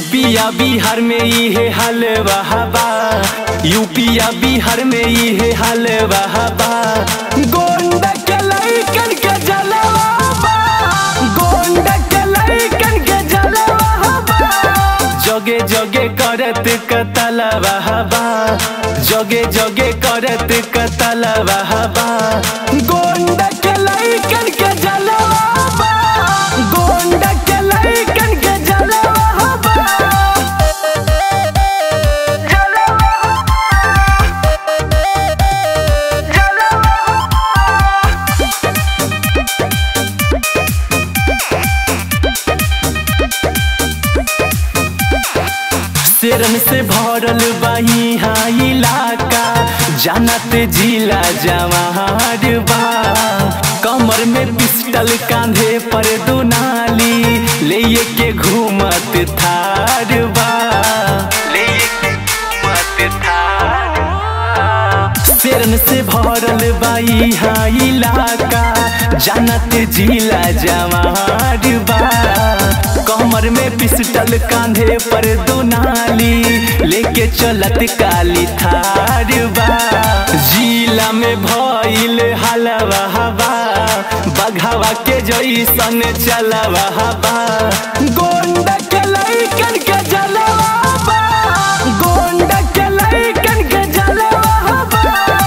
यूपिया बिहार में इहे हाल बहाबा यूपिया बिहार में इहे हाल बहाबा गोंड के लइकन के जलवा गोंड के लइकन के जलवा जगे जगे करत कतल बहाबा जगे जगे करत कतल बहाबा गोंड के लइकन के जलवा गोंड के लइकन के जलवा शेरन से भरल बाही हाँ इलाका जानत जिला जवार बा कमर में पिस्टल कांधे पर दुनाली ले के घूमत थार बा ले के घूमत थार शेरन से भरल बाई हाँ इलाका जानत जिला जवार बा कमर में पिस्टल कांधे पर दुनाली लेके चलत काली थार बा जिला में भइल हलवा हवा बघावा के जैसन चलवा हवा गोंड के लइकन के जलवा बा गोंड के लइकन के जलवा बा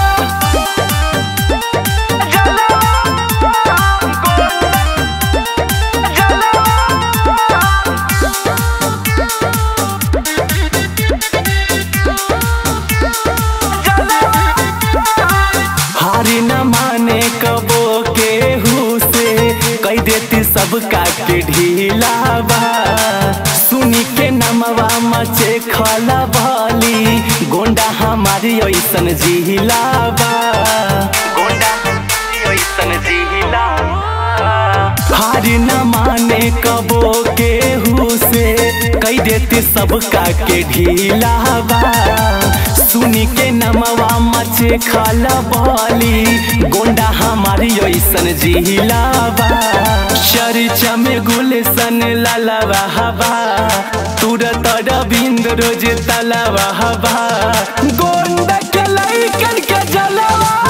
हारी न माने कबो के से कह देती सबका के ढीला बा सुनी के नमवा मचे खला भली गोंडा हमारी ऐसन जिहिला बा गोंडा ऐसन जिहिला हारी न माने कबो के से कह देती सबका के ढीला बा सुनी के नमवा मचे खाला बाली गोंडा हमारी ऐसन जिहिला बा चर्चा में गुलशन लालावा हवा तुरत रविंद रोज तलावा हवा गोंडा के लइकन के जलवा